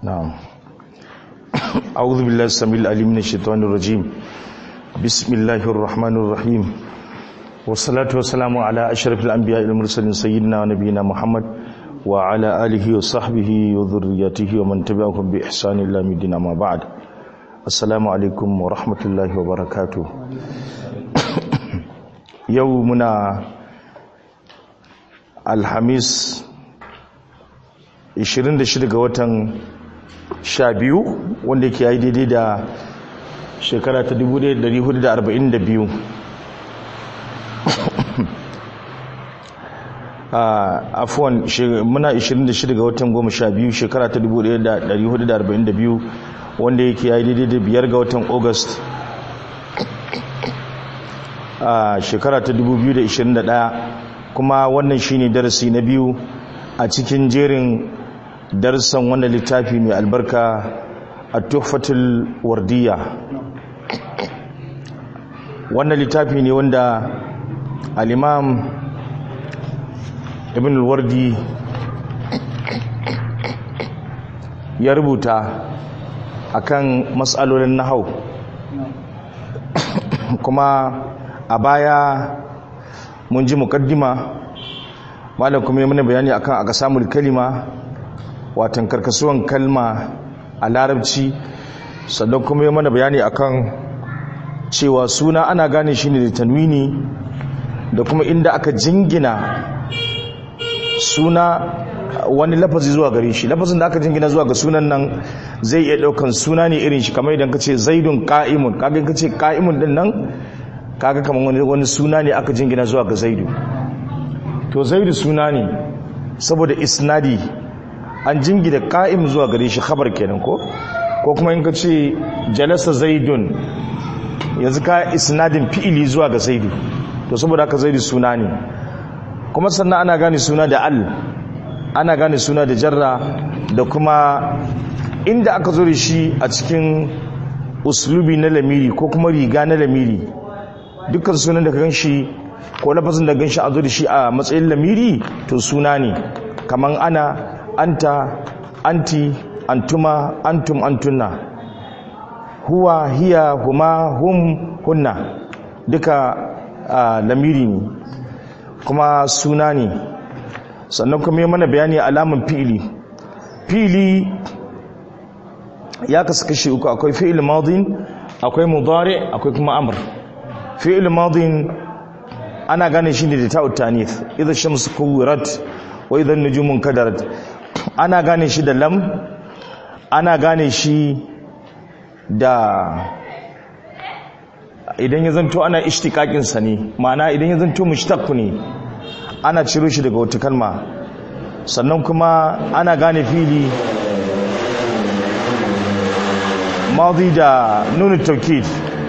نعم أعوذ بالله السميع العليم من الشيطان الرجيم بسم الله الرحمن الرحيم والصلاة والسلام على أشرف الأنبياء المرسلين سيدنا ونبينا محمد وعلى آله وصحبه وذريته ومن تبعهم بإحسان إلى مدينة ما بعد السلام عليكم ورحمة الله وبركاته يومنا الحميس 26 ga watan 12 wanda ke yi daidai da shekara ta 1442 afuwan muna 26 ga watan 12 shekara ta 1442 wanda yake yi daidai da biyar ga watan august a shekara ta 2021 kuma wannan shine darasi na biyu a cikin jerin darsan wannan littafi mai albarka a tuhfatul wardiya wannan littafi ne wanda al'imam ibn wardi ya rubuta akan matsalolin nahau kuma a baya mun ji mukaddima malam kuma yi mana bayani akan aka samu kalima watan karkasuwan kalma a larabci sannan kuma yi mana bayani akan cewa suna ana gane shi ne da tanwini da kuma inda aka jingina suna wani lafazi zuwa gare shi lafazin da aka jingina zuwa ga sunan nan zai iya daukan suna ne irin shi kamar idan ka ce zaidun ka'imun kaga ka ce ka'imun din nan kaga kamar wani suna ne aka jingina zuwa ga zaidu to zaidu suna ne saboda isnadi an jingina ka'im zuwa gare shi khabar kenan ko ko kuma in ka ce jalasa zaidun yanzu ka isnadin fi'ili zuwa ga zaidu to saboda haka zaidu suna ne kuma sannan ana gane suna da al ana gane suna da jarra da kuma inda aka zo da shi a cikin uslubi na lamiri ko kuma riga na lamiri dukkan sunan da ka ganshi ko lafazin da ganshi a zo da shi a matsayin lamiri to suna ne kaman ana anta anti antuma antum antunna huwa hiya huma hum hunna duka lamiri ne kuma suna ne sannan kuma yi mana bayani alamun fi'ili fi'ili ya kasu kashi uku akwai fi'il madin akwai mudari akwai kuma amr fi'il madin ana gane shi ne da ta'ut tanith idza shamsu kuwirat wa idza nujumun kadarat ana gane shi da lam ana gane shi da idan ya zanto ana ishtiqaqin sa ne ma'ana idan ya zanto mushtaq ne ana ciro shi daga wata kalma sannan kuma ana gane fili madi da nunu taukid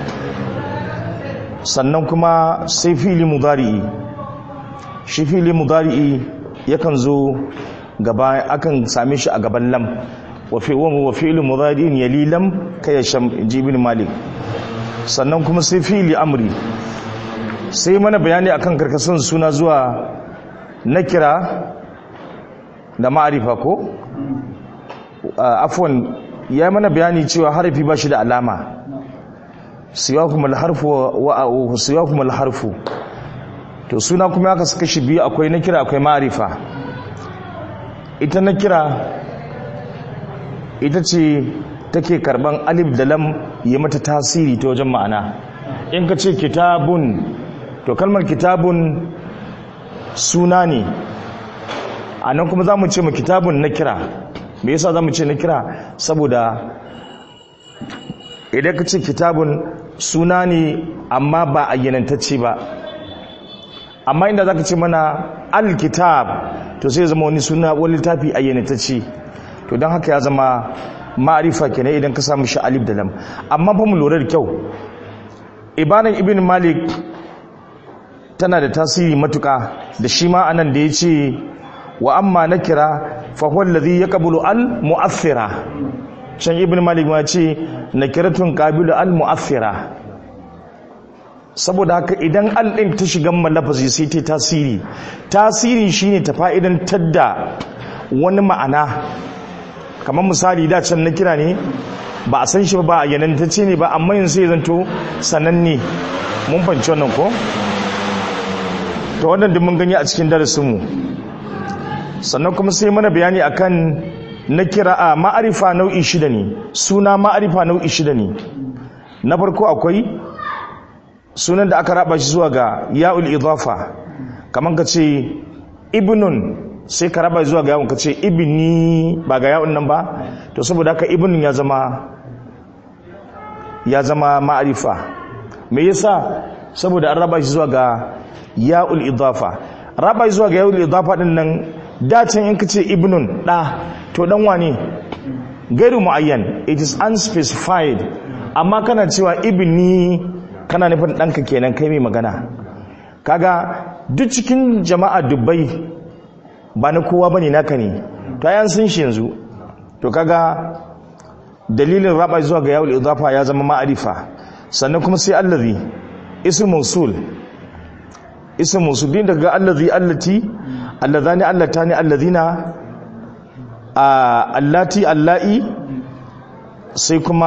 sannan kuma sai fili mudari'i shi fili mudari'i yakan zo gaba akan same shi a gaban lam wa fi wa fi'l mudari'in yali lam kaya sham jibin malik sannan kuma sai fili amri sai mana bayani akan karkasun suna zuwa nakira da ma'arifa ko afwan ya mana bayani cewa harafi ba shi da alama siyakum alharfu wa siyakum alharfu to suna kuma aka saka shi biyu akwai nakira akwai ma'arifa ita nakira ita ce take karban alif da lam yi mata tasiri ta wajen ma'ana in ka ce kitabun to kalmar kitabun suna ne a nan kuma za mu ce ma kitabun na kira me yasa za mu ce na kira saboda idan ka ce kitabun suna ne amma ba a yanantacce ba amma inda za ka ce mana alkitab to sai zama wani suna wani littafi a yanantacce to don haka ya zama ma'arifa kenan idan ka samu shi alif da lam amma fa mu lura da kyau ibanan ibn malik tana da tasiri matuka da shi ma anan da ya ce wa amma na kira fahuwar lazi ya kabulu al-mu'affira can ibn malik ma ce na kiratun kabilu al-mu'affira saboda haka idan al-ɗin ta shiga malafazi sai ta tasiri tasiri shine ta fa'idan tadda wani ma'ana kamar misali da can na kira ne ba a san shi ba a yanantacce ne ba amma yanzu sai zanto sananne mun fanci wannan ko to wannan duk mun gani a cikin darasinmu sannan kuma sai mana bayani akan na kira a ma'arifa nau'i shida ne suna ma'arifa nau'i shida ne na farko akwai sunan da aka raba shi zuwa ga ya'ul idafa kamar ka ce ibnun sai ka raba zuwa ga yawon ka ce ibni ba ga yawon nan ba to saboda haka ibnin ya zama ya zama ma'arifa me yasa saboda an raba shi zuwa ga ya'ul idafa raba shi zuwa ga ya'ul idafa din nan dacin in ka ce ibnun da to dan wane gairu muayyan it is unspecified amma kana cewa ibni kana nufin ɗanka kenan kai mai magana kaga duk cikin jama'a dubbai ba na kowa bane naka ne to ayan sun shi yanzu to kaga dalilin raba zuwa ga yawul idafa ya zama ma'arifa sannan kuma sai allazi ism mawsul ism mawsul din daga allazi allati allazani allatani allazina allati allai sai kuma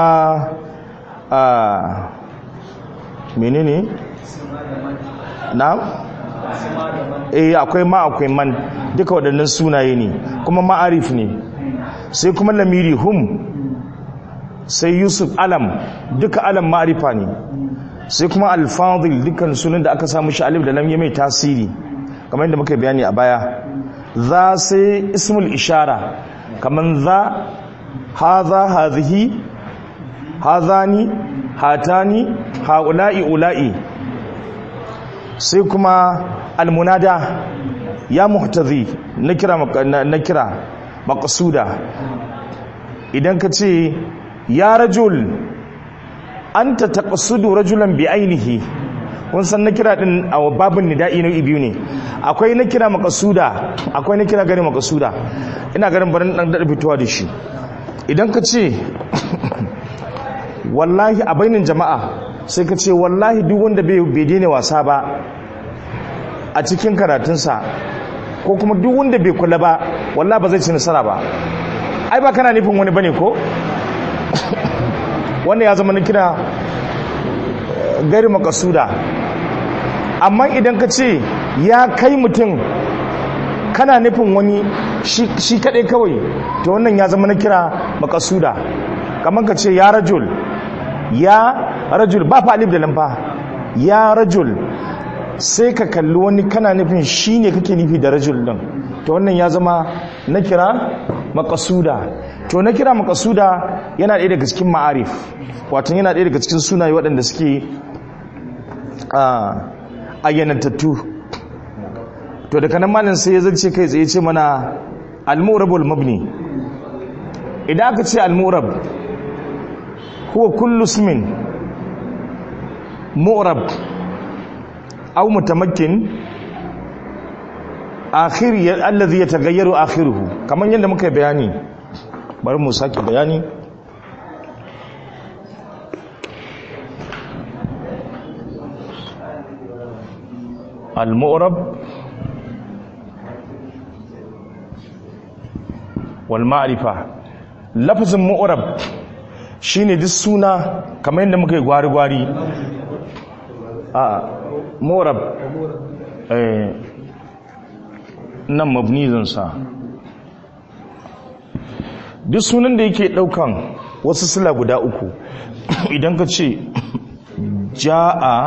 menene na eh akwai ma akwai man duka waɗannan sunaye ne kuma ma'arif ne sai kuma lamiri hum sai yusuf alam duka alam ma'arifa ne sai kuma alfadil dukkan sunan da aka samu shi alif da lam mai tasiri kamar yadda muka bayani a baya za sai ismul ishara kamar za haza hazihi hazani hatani haula'i ula'i sai kuma almunada ya muhtazi na kira na kira maqsuda idan ka ce ya rajul anta taqsudu rajulan bi ainihi kun san na kira din a babin nida'i na biyu ne akwai na kira maqsuda akwai na kira gari maqsuda ina garin barin dan da fitowa da shi idan ka ce wallahi a bainin jama'a sai ka ce wallahi duk wanda bai daina wasa ba a cikin karatunsa ko kuma duk wanda bai kula ba wallahi ba zai ci nasara ba ai ba kana nufin wani bane ko wanda ya zama na kira gari makasuda amma idan ka ce ya kai mutum kana nufin wani shi kaɗai kawai to wannan ya zama na kira makasuda kamar ka ce ya rajul ya rajul ba fa alif da lamfa ya rajul sai ka kalli wani kana nufin shi ne kake nufi da rajul din to wannan ya zama na kira makasuda to na kira makasuda yana ɗaya daga cikin ma'arif wato yana ɗaya daga cikin sunaye waɗanda suke ayyanantattu to daga nan malin sai ya zance kai tsaye ce mana al-mu'rabul mabni idan aka ce al-mu'rab huwa kullu ismin mu'rab aw mutamakkin akhir alladhi yataghayyaru akhiruhu kaman yadda muka bayani bari mu sake bayani al-mu'rab wal ma'rifa lafazin mu'rab shine duk suna kamar yadda muka yi gwari-gwari a mu'rab eh nan mabni sa duk sunan da yake daukan wasu sila guda uku idan ka ce ja'a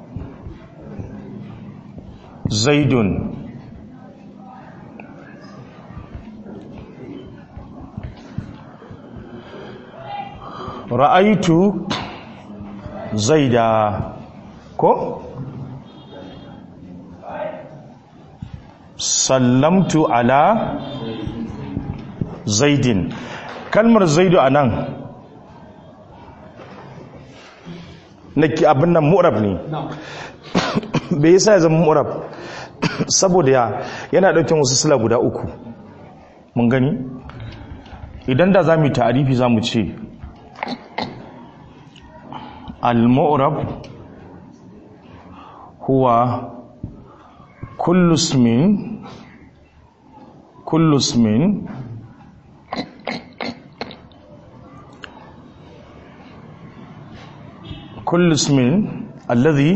zaidun ra'aitu zaida ko sallamtu ala zaidin kalmar zaidu a nan nake abin nan mu'rab ne bai yasa ya zama mu'rab saboda ya yana ɗaukin wasu sila guda uku mun gani idan da za mu yi ta'arifi za mu ce al-mu'rab huwa kullu ismin kullu ismin kullu ismin alladhi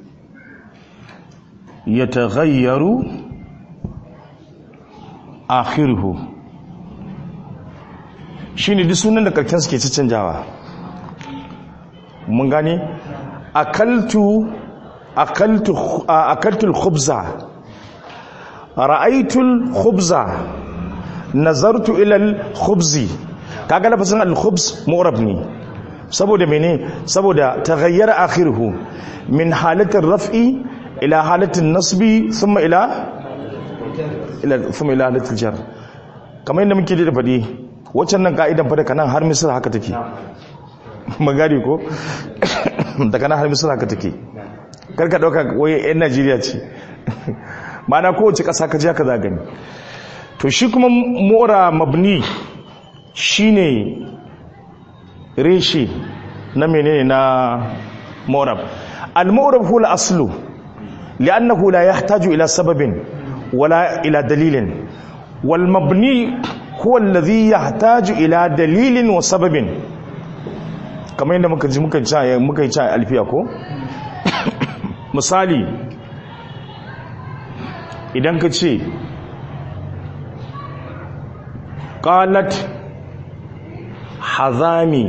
yataghayyaru akhiruhu shine duk sunan da karken suke canjawa mun gane akaltu akaltu akaltul khubza ra'aytul khubza nazartu ila al khubzi kaga lafazin al khubz mu'rab ne saboda mene saboda taghayyara akhiruhu min halatir raf'i ila halatin nasbi thumma ila ila thumma ila halatil jar kamar yadda muke da fadi waccan nan ka'idan fa daga nan har misir haka take magari ko daga nan har misir haka take karka dauka waye yan Najeriya ce ma'ana kowace ƙasa ka je ka za gani to shi kuma mora mabni shine reshe na menene na morab al-mu'rab huwa al-aslu li'annahu la yahtaju ila sababin wala ila dalilin wal mabni huwa alladhi yahtaju ila dalilin wa sababin kamar yadda muka ji muka ci muka yi ci alfiya ko misali idan ka ce qalat hazami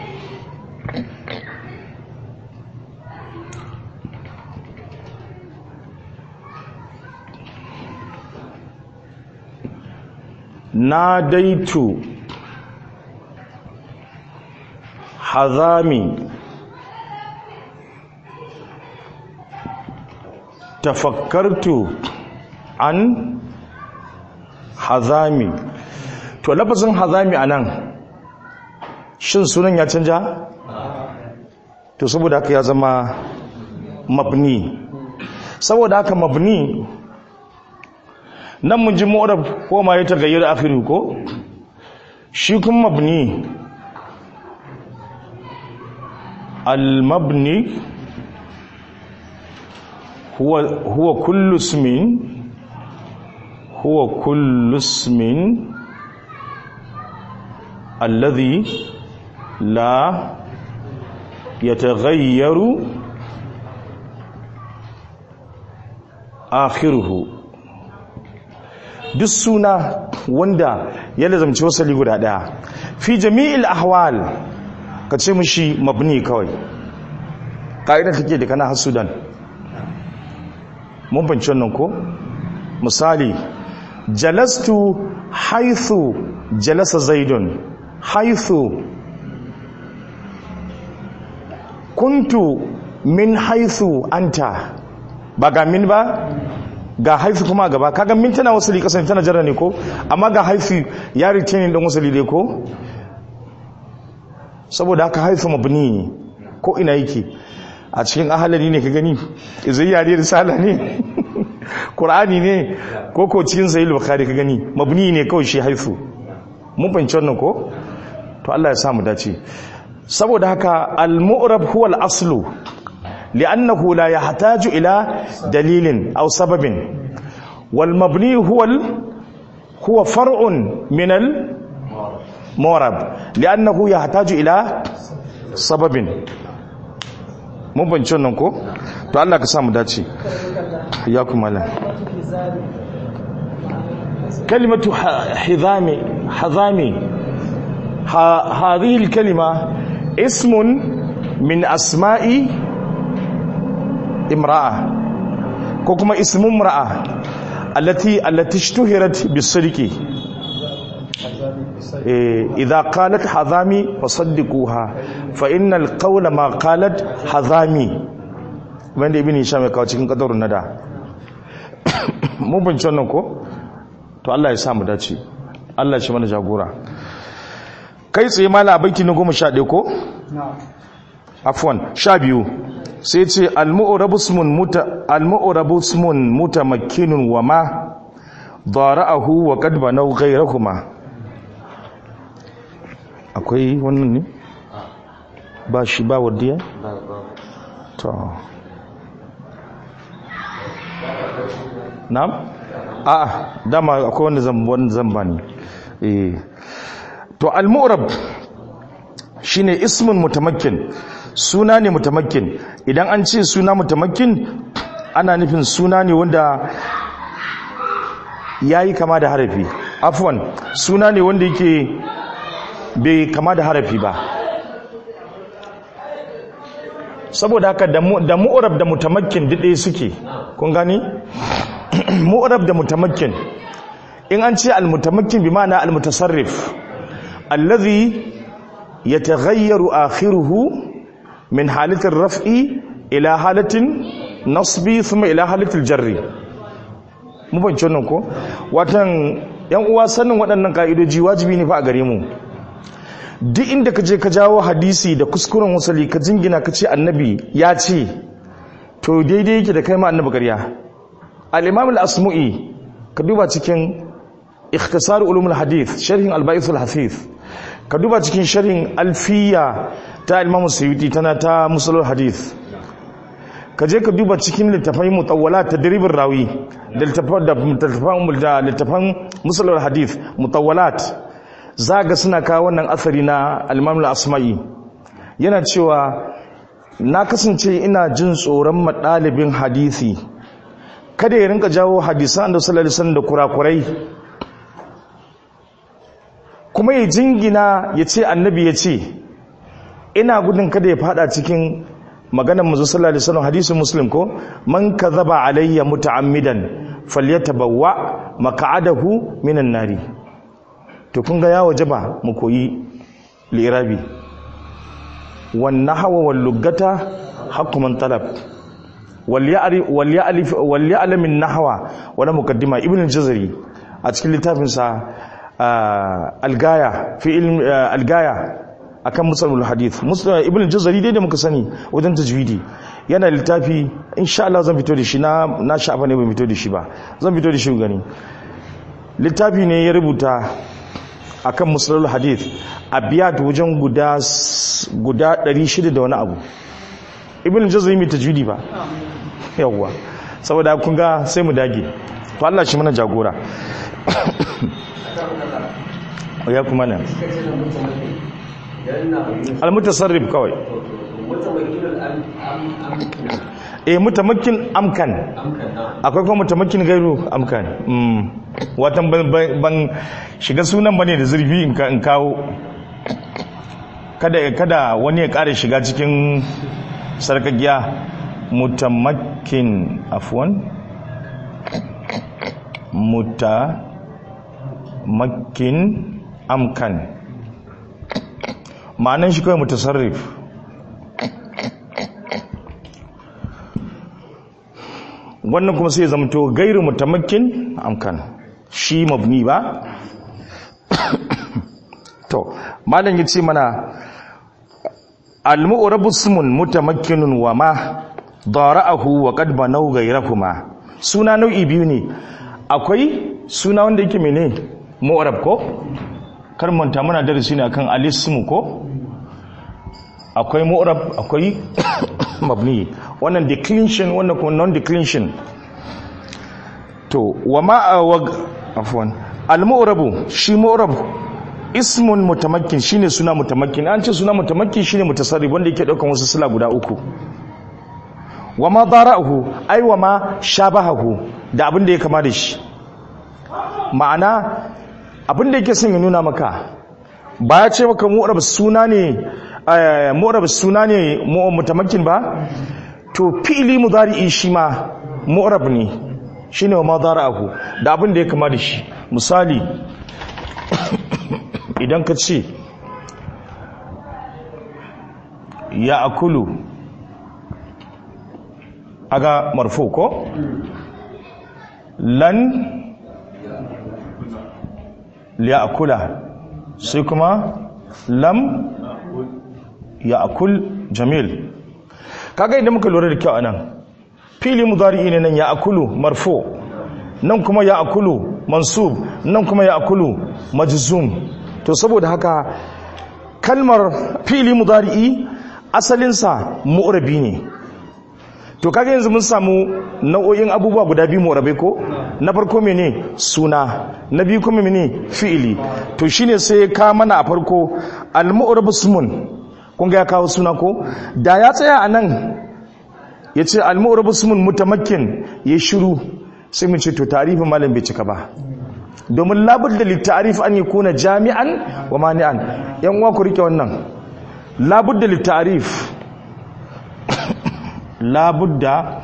nadaitu hazami tafakkartu an hazami to lafazin hazami anan shin sunan ya canja to saboda haka ya zama mabni saboda haka mabni nan mun ji mu'rab ko ma ya tagayyar akhiru ko shi kuma mabni al-mabni huwa huwa kullu ismin huwa kullu ismin alladhi la yataghayyaru akhiruhu duk suna wanda ya lazamci wasali guda daya fi jami'il ahwal ka ce mushi mabni kawai ka'idan kake da kana hasudan mun banci wannan ko misali jalastu haithu jalasa zaidun haithu kuntu min haithu anta ba ga min ba ga haifi kuma gaba kaga min tana wasali kasan tana jarra ne ko amma ga haifi ya rike don wasali ne ko saboda haka haifi mabni ne ko ina yake a cikin ahalari ne ka gani izayya ne risala ne qur'ani ne ko ko cikin sahih bukhari ka gani mabni ne kawai shi haifu mun fahimci wannan ko to Allah ya sa mu dace saboda haka al-mu'rab huwa al-aslu لأنه لا يحتاج إلى دليل أو سبب والمبني هو ال... هو فرع من المورب لأنه يحتاج إلى سبب mun banci wannan ko to Allah ka samu dace ya kuma lan kalimatu hizami hazami hadhihi alkalima ismun min asma'i imra'a ko kuma ismun imra'a allati allati ishtuhirat bisidqi idza qalat hazami fasaddiquha fa innal qawla ma qalat hazami wanda ibn hisham ya kawo cikin kadarun nada mun bince wannan ko to Allah ya sa mu dace Allah shi mana jagora kai tsaye mala baiti na 11 ko afwan 12 sai ce al-mu'rabusmun muta al-mu'rabusmun mutamakkinun wa ma dara'ahu wa qad banaw ghayrahuma akwai wannan ne ba shi ba wadiya to na'am a dama akwai wanda zan wanda zan bani eh to al-mu'rab shine ismun mutamakkin suna ne mutamakkin idan an ce suna mutamakkin ana nufin suna ne wanda ya yi kama da harafi afwan suna ne wanda yake bai kama da harafi ba saboda haka da mu'urab da mutamakkin ɗaya suke kun gani mu'urab da mutamakkin in an ce al-mutamakkin bi ma'ana al-mutasarrif allazi yataghayyaru akhiruhu min halatin raf'i ila halatin nasbi thumma ila halatil jarri mu ban wannan ko watan yan uwa sanin waɗannan ka'idoji wajibi ne fa a gare mu duk inda ka je ka jawo hadisi da kuskuren wasali ka jingina ka ce annabi ya ce to daidai yake da kai ma annabi ƙarya al-imam al-asmu'i ka duba cikin ikhtisar ulumul hadith sharhin al-ba'ith al-hafiz ka duba cikin sharhin alfiya ta imam suyuti tana ta musalul hadith ka je ka duba cikin littafai mutawwala ta diribin rawi da littafan musalul hadith mutawwalat za ga suna kawo wannan asari na al-imam al-asma'i yana cewa na kasance ina jin tsoron madalibin hadisi kada ya rinka jawo hadisan da sallallahu alaihi wasallam da kurakurai kuma ya jingina ya ce annabi ya ce ina gudun kada ya fada cikin maganar manzo sallallahu alaihi wasallam hadisin muslim ko man kadhaba alayya muta'ammidan falyatabawwa maq'adahu minan nari to kun ga ya wajaba mu koyi lirabi wan nahwa wal lugata haqqu man talab wal ya'rif wal ya'lif wal ya'lam an nahwa wala muqaddima ibn al-jazari a cikin littafinsa algaya fi ilm algaya akan musalul hadith muslim ibn jazari dai da muka sani wajen tajwidi yana littafi insha Allah zan fito da shi na na sha'afa ne ban fito da shi ba zan fito da shi gani littafi ne ya rubuta akan musalul hadith abiyat wajen guda guda 600 da wani abu ibn jazari mai tajwidi ba yawwa saboda kun ga sai mu dage to Allah shi mana jagora ya kuma nan almutasarrif kawai eh mutamakin amkan akwai kuma mutamakin gairu amkan watan ban shiga sunan bane da zurfi in kawo kada kada wani ya kare shiga cikin sarkagiya mutamakin afwan mutamakin amkan ma'anan shi kawai mutasarrif wannan kuma sai zamto gairu mutamakin amkan shi mabni ba to malam yace mana al-mu'rabu ismun mutamakkinun wa ma dara'ahu wa qad banaw ghayrahuma suna nau'i biyu ne akwai suna wanda yake mene mu'rab ko kar manta muna darasi ne akan al-ismu ko akwai mu'rab akwai mabni wannan declension wannan kuma non declension to wa ma afwan al-mu'rabu shi mu'rab ismun mutamakkin shine suna mutamakkin an ce suna mutamakkin shine mutasarrif wanda yake daukan wasu sila guda uku wa ma dara'ahu ai wa ma shabahahu da abin da ya kama da shi ma'ana abin da yake son ya nuna maka ba ya ce maka mu'rab suna ne mu'rab suna ne mutamakkin ba to fi'li mudari'i shi ma mu'rab ne shine wa ma dara'ahu da abin da ya kama da shi misali idan ka ce ya akulu aga marfu ko lan ya akula sai kuma lam ya akul jamil kaga idan muka lura da kyau anan fili mudari ne nan ya akulu marfu nan kuma ya akulu mansub nan kuma ya akulu majzum to saboda haka kalmar fili mudari'i asalinsa mu'rabi ne to kaga yanzu mun samu nau'o'in abubuwa guda biyu mu'rabai ko na farko mene suna na biyu kuma mene fi'ili to shine sai ka mana a farko al-mu'rab ismun kun ga ya kawo suna ko da ya tsaya a nan ya ce al-mu'rabu ismun mutamakkin ya shiru sai mu ce to tarifin malam bai cika ba domin labudda littarif an yakuna jami'an wa mani'an yan uwa ku rike wannan labudda littarif labudda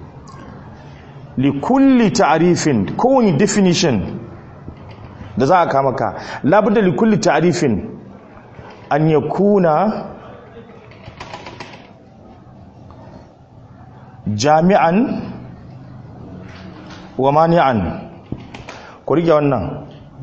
likulli ta'rifin kowane definition da za a kama ka labudda likulli ta'rifin an yakuna jami'an wa mani'an ku rike wannan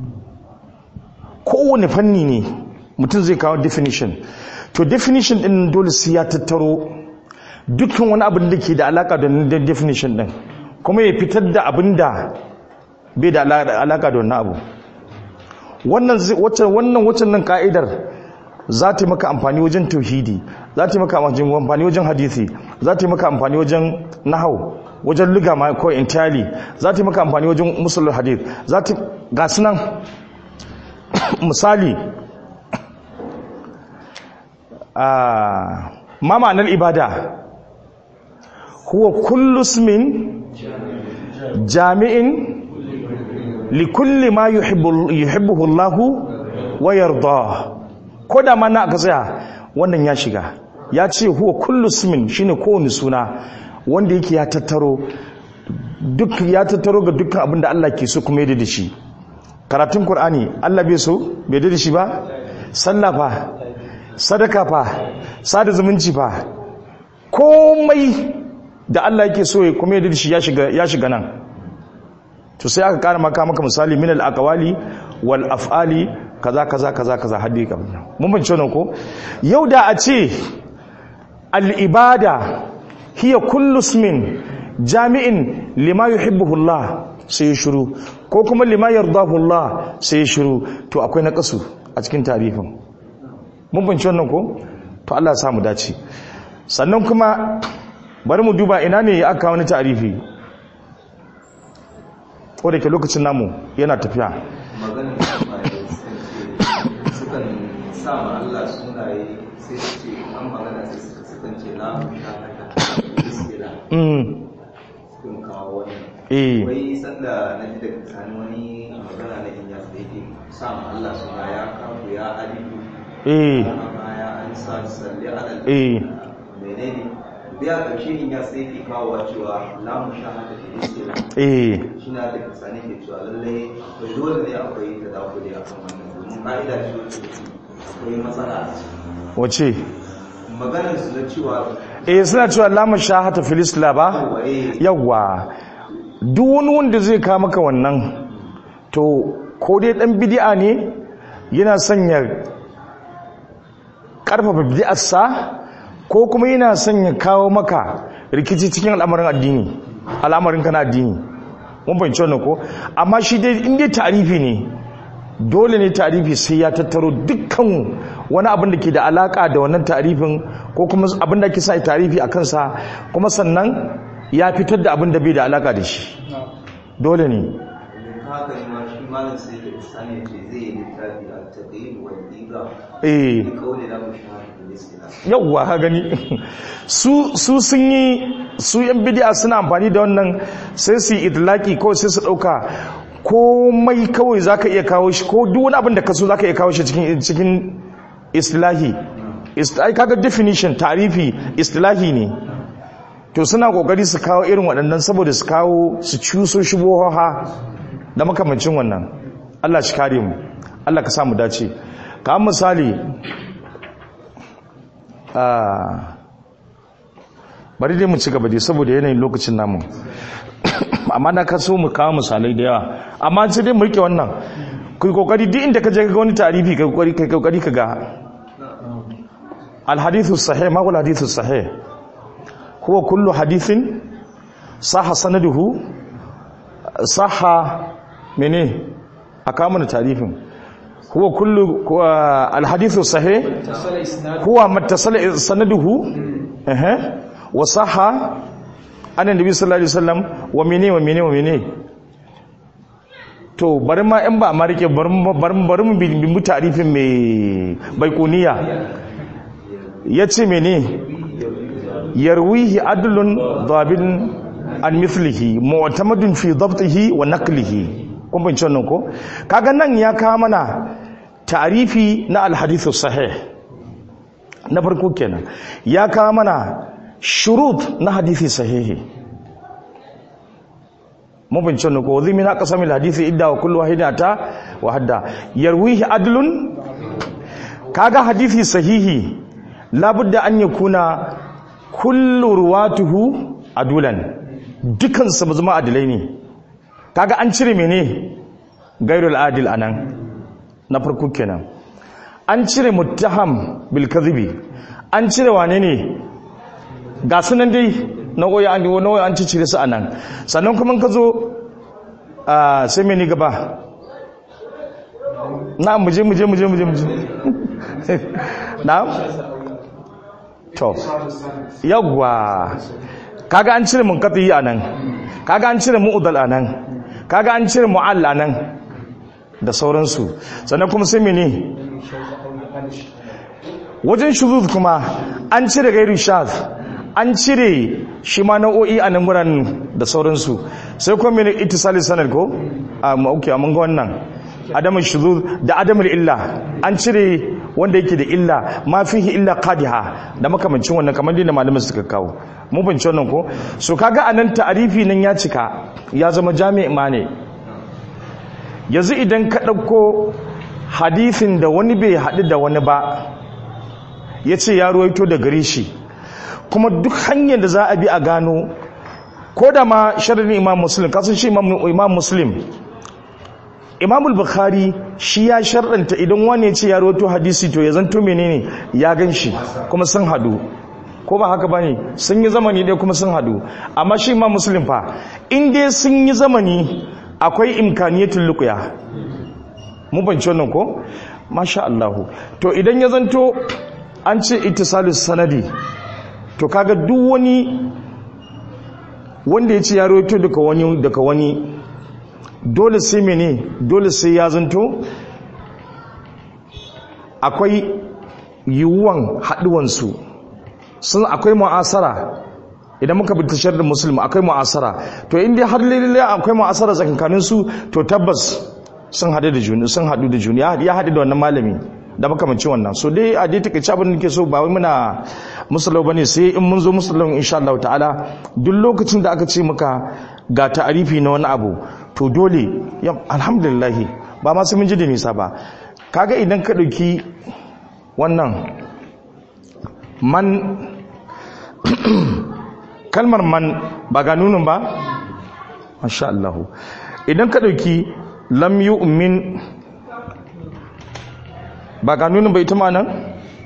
kowane fanni ne mutum zai kawo definition to definition din dole sai ya tattaro dukkan wani abin da ke da alaka da definition din kuma ya fitar da abin da bai da alaka da wannan abu wannan wannan waccan nan ka'idar za ta yi maka amfani wajen tauhidi za ta yi maka amfani wajen hadisi za ta yi maka amfani wajen nahau wajen liga ma ko entirely za ta yi maka amfani wajen musulun hadith za ta ga sunan misali ma ma'anar ibada huwa kullu ismin jami'in likulli ma yuhibbuhu Allahu wa yarda ko da mana aka tsaya wannan ya shiga ya ce huwa kullu ismin shine kowane suna wanda yake ya tattaro duk ya tattaro ga dukkan abin da Allah ke so kuma ya da shi karatun Qur'ani Allah bai so bai da shi ba sallah fa sadaka fa sada zumunci fa komai da Allah yake so kuma ya da shi ya shiga ya shiga nan to sai aka kara maka maka misali min al-aqwali wal af'ali kaza kaza kaza kaza haddi kam mun bin cewa ko yau da a ce al-ibada hiya kullu ismin jami'in lima yuhibbuhu Allah sai shiru ko kuma lima yardahu Allah sai shiru to akwai naqasu a cikin tarifin mun bince wannan ko to Allah ya samu dace sannan kuma bari mu duba ina ne aka wani tarifi ko da ke lokacin namu yana tafiya maganin sukan sa ma Allah sunaye sai su ce an magana sai sukan ce na iskila mm sun kawo wani eh wai sanda na ji daga tsani wani magana na inya da yake sa ma Allah suna ya kafu ya alifu eh amma ya an sa salli alal eh menene biya karshe inya sai yake kawo cewa lamu shahada da iskila eh shi na da kasane ke cewa lallai akwai dole ne akwai ta dakuri a kan wannan domin ka'ida ce wacce take akwai matsala a ciki wace maganar su na cewa eh suna cewa lamun shahata filisla ba waye yawwa duk wani wanda zai kawo maka wannan to ko dai dan bid'a ne yana sanya karfafa bid'arsa ko kuma yana sanya kawo maka rikici cikin al'amarin addini al'amarin kana addini mun fahimci wannan ko amma shi dai in dai tarifi ne dole ne tarifi sai ya tattaro dukkan wani abin da ke da alaka da wannan tarifin ko kuma abin da ke sa tarifi a kansa kuma sannan ya fitar da abin da bai da alaka da shi dole ne haka ne ma shi malam sai da sani ce zai yi littafi a taqyid wal diga eh da kauli la mushahada da iskila yawwa ka gani su su sun yi su yan bid'a suna amfani da wannan sai su yi idlaki ko sai su dauka komai kawai zaka iya kawo shi ko duk wani abin da ka so zaka iya kawo shi cikin cikin istilahi istilahi kaga definition tarifi istilahi ne to suna kokari su kawo irin waɗannan saboda su kawo su cuso shubuhoha da makamancin wannan Allah shi kare mu Allah ka samu dace ka misali Ah, bari dai mu ci gaba dai saboda yanayin lokacin namu amma na kaso mu kawo misalai da yawa amma sai dai mu rike wannan ku yi kokari duk inda ka je ga wani tarihi ka kokari ka kokari ka ga al hadithu sahih ma wal hadithu sahih huwa kullu hadithin sahha sanaduhu sahha mene aka mana tarifin huwa kullu al hadithu sahih huwa mattasala sanaduhu eh wa sahha an annabi sallallahu alaihi wasallam wa mene wa mene wa mene to bari ma in ba ma rike bari mu bari mu bari mu bi mu tarifin mai baikuniya ya ce mene yarwihi adlun dabin an mithlihi mu'tamadun fi dabtihi wa naqlihi kun bin wannan ko kaga nan ya kawo mana ta'rifi na alhadithu sahih na farko kenan ya kawo mana shurut na hadithi sahihi mun bin wannan ko zai min aqsamil hadithi idda wa kullu wahidata wa hadda yarwihi adlun kaga hadithi sahihi labudda an yakuna kullu ruwatuhu adulan dukan su zama adilai ne kaga an cire mene gairul adil anan na farko kenan an cire muttaham bil kadhibi an cire wane ne ga sunan dai nau'o'i an nau'o'i an cire su anan sannan kuma ka zo sai mene gaba na muje muje muje muje muje na to yawwa kaga an cire munqati anan kaga an cire mu'dal anan kaga an cire mu'all anan da sauransu sannan kuma sai mene wajen shuzuz kuma an cire gairu shaz an cire shi ma nau'o'i a nan guran da sauransu sai kuma mene ittisali sanad ko a ma'auki a ga wannan adamun shuzuz da adamun illa an cire wanda yake da illa ma fihi illa qadiha da makamancin wannan kamar da malamin suka kawo mun bince wannan ko so kaga anan ta'arifi nan ya cika ya zama jami'i ma ne yanzu idan ka ɗauko hadithin da wani bai haɗu da wani ba ya ce ya ruwaito da gare shi kuma duk hanyar da za a bi a gano ko da ma sharadin imam muslim kasan shi imam muslim imamul bukhari shi ya sharɗanta idan wani ya ce ya ruwaito hadisi to ya zanto menene ya gan shi kuma sun haɗu ko ba haka bane sun yi zamani dai kuma sun haɗu amma shi imam muslim fa in dai sun yi zamani akwai imkaniyatul luqya mu bance wannan ko masha Allah to idan ya zanto an ce ittisalus sanadi to kaga duk wani wanda ya ce ya rawaito daga wani daga wani dole sai mene dole sai ya zanto akwai yiwuwan haduwansu sun akwai mu'asara idan muka bi tashar da musulmi akwai mu'asara to inda har lalle akwai mu'asara tsakankanin su to tabbas sun hadu da juna sun hadu da juna ya hadu da wannan malami da makamancin wannan so dai a dai take abin da nake so ba wai muna musallau bane sai in mun zo musallau insha Allah ta'ala duk lokacin da aka ce maka ga ta'arifi na wani abu to dole alhamdulillah ba ma sai mun ji da nisa ba kaga idan ka dauki wannan man kalmar man ba ga nunin ba masha Allah idan ka dauki lam yu'min ba ga nunin ba ita ma nan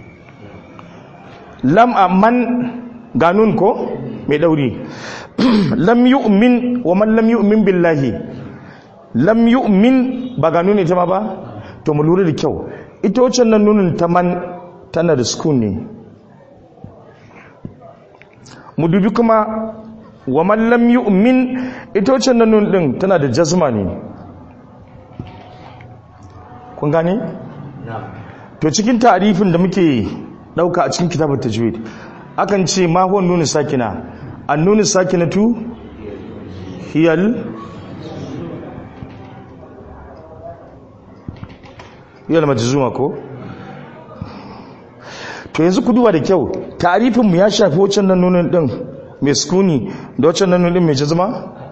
lam man ga nun ko mai dauri lam yu'min wa man lam yu'min billahi lam yu'min ba ga nunin ita ma ba to mu lura da kyau ita wacce nan nunin ta man tana da sukun ne mu dubi kuma wa man lam yu'min ita wacce nan nun din tana da jazma ne kun gane to cikin ta'rifin da muke dauka a cikin kitabut tajwid akan ce ma huwa nunu sakina an nunu sakinatu hiyal hiyal majzuma ko to yanzu ku duba da kyau ta'rifin mu ya shafi wacce nan nunin din mai sukuni da wacce nan nunin mai jazma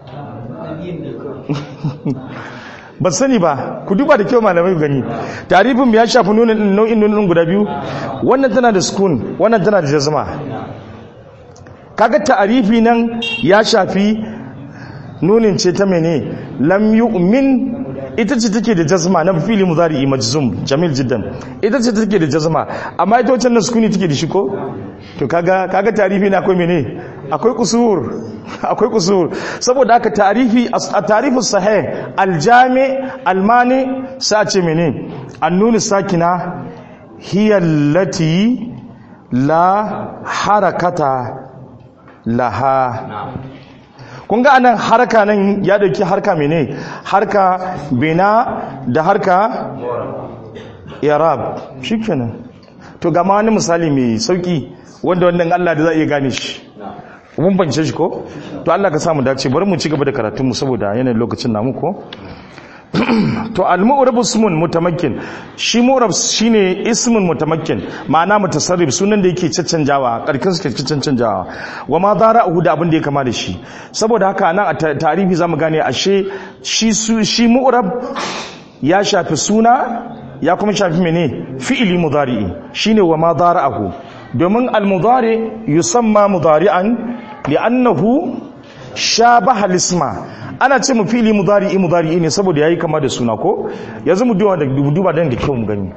ban sani ba ku duba da kyau malamai gani tarifin ya shafi nunin nau'in nunin guda biyu wannan tana da sukun wannan tana da jazma kaga ta'arifi nan ya shafi nunin ce ta mene lam yu'min ita ce take da jazma na fili mudari majzum jamil jiddan ita ce take da jazma amma ita wacce nan sukuni take da shi ko to kaga kaga tarifi na akwai mene akwai kusur akwai kusur saboda haka tarifi a tarifu sahih aljami almani sa ce mene annunu sakina hiya allati la harakata laha kun ga anan harka nan ya dauki harka mene harka bina da harka irab shikenan to ga ma wani misali mai sauki wanda wannan Allah da za a iya gane shi mun bance shi ko to Allah ka samu dace bari mu ci gaba da karatun mu saboda yanayin lokacin namu ko to al-mu'rab ismun mutamakkin shi mu'rab shine ismun mutamakkin ma'ana mutasarrif sunan da yake caccanjawa karkin su ke caccanjawa wa ma zara'uhu da abin da ya kama da shi saboda haka nan a tarihi zamu gane ashe shi su shi mu'rab ya shafi suna ya kuma shafi mene fi'ili mudari'i shine wa ma zara'uhu domin al-mudari yusamma mudari'an li'annahu shabaha al-isma ana ce mu fili mudari'i mudari'i ne saboda yayi kama da suna ko yanzu mu duba da duba dan da kyau mu gani